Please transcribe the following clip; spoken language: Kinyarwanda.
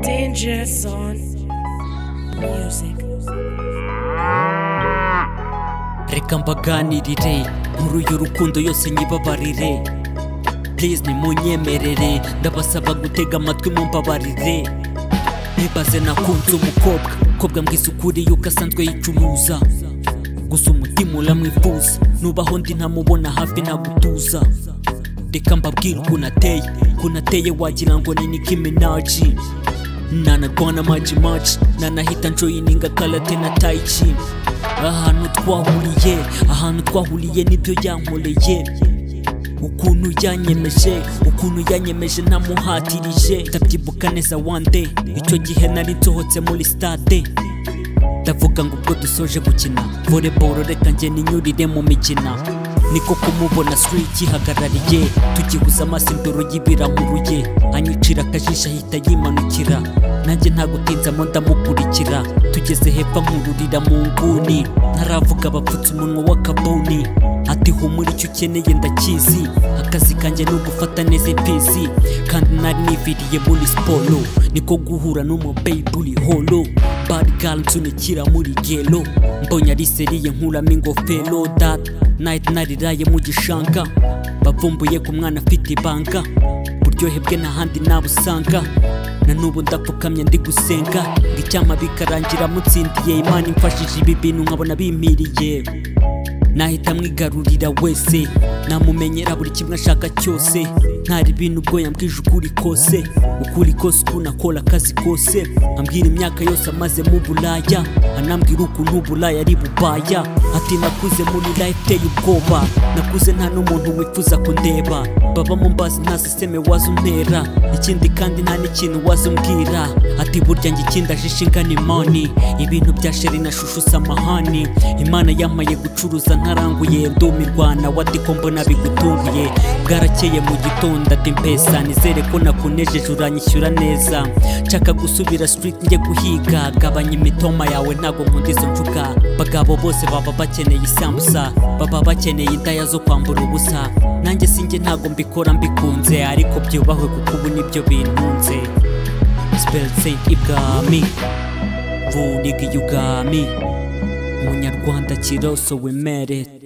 Dangerous on music. reka mbaganirire muri uyu rukundo yose nyibabarire please nimunyemerere ndabasaba gutega amatwi mumbabarire nibaze nakunze umukobwa kobwa mbwisukuri yuko asanzwe yicuruza gusa umutima uramwifuza nubaho ndi ntamubona hafi nagutuza reka mbabwire ukuntu ateye ukuntu ateye wagira ngo ni Nicki Minaj nanarwana maji maji nanahita njoyininga karate na tayici ahantu twahuriye ahantu twahuriye nibyo yankoreye ukuntu yanyemeje ukuntu yanyemeje namuhatirije ndabyibuka neza wande icyo gihe nari nsohotse muri stade ndavuga ngo ubwo dusoje gukina volleyball reka njye ninyurire mu mikina niko kumubona suri igihagarariye tugihuza amaso indoro y'ibiramuruye anyicira akajisho ahita yimanukira nanjye nta gutinzamo ndamukurikira tugeze hepfo nkururira mu nguni ntaravuga bapfutse umunwa w'akabuni ati humura icyo ukeneye ndakizi akazi kanjye ni ugufata neza imfizi kandi nari niviriye muri siporo niko guhura n'umubeyibu uri holo barigali nsunikira muri gelo mbonye ari seriye nkuramo ingofero data nahita nariraye mu gishanga bavumbuye ku mwana afite ibanga uburyohe bwe n'ahandi nabusanga na n'ubu ndapfukamye ndi gusenga ngo icyama bikarangira mutsindiye imana imfashije ibi bintu nkabona bimpiriye nahita mwigarurira wese namumenyera buri kimwe ashaka cyose ntari bintu ubwo yambwije ukuri kose ukuri kose ukuntu akora akazi kose ambwira imyaka yose amaze mu buraya anambwira ukuntu uburaya ari bubaya ati nakuze muri life iteye ubwoba nakuze nta n'umuntu wifuza kundeba baba mu mbazi nta siseme waza untera ikindi kandi nta n'ikintu waza umbwira ati burya njye ikindi ajisha ingana imani ibintu bya sheri na shushu samahani imana yamaye gucuruza ntaranguye ndumirwana wati ko mbona bigutunguye bwarakeye mu gitondo ati mpesa nizere ko nakunejeje uranyishyura neza nshaka gusubira street njye guhiga gabanya imitoma yawe ntabwo nkunda izo mvuga bagabo bose baba bakeneye isambusa baba bakeneye indaya zo kwambura ubusa nanjye sinjye ntabwo mbikora mbikunze ariko byubahwe kuko ubu nibyo bintunze sipelse ibwami vuniga iyugami umunyarwanda kiroso wemere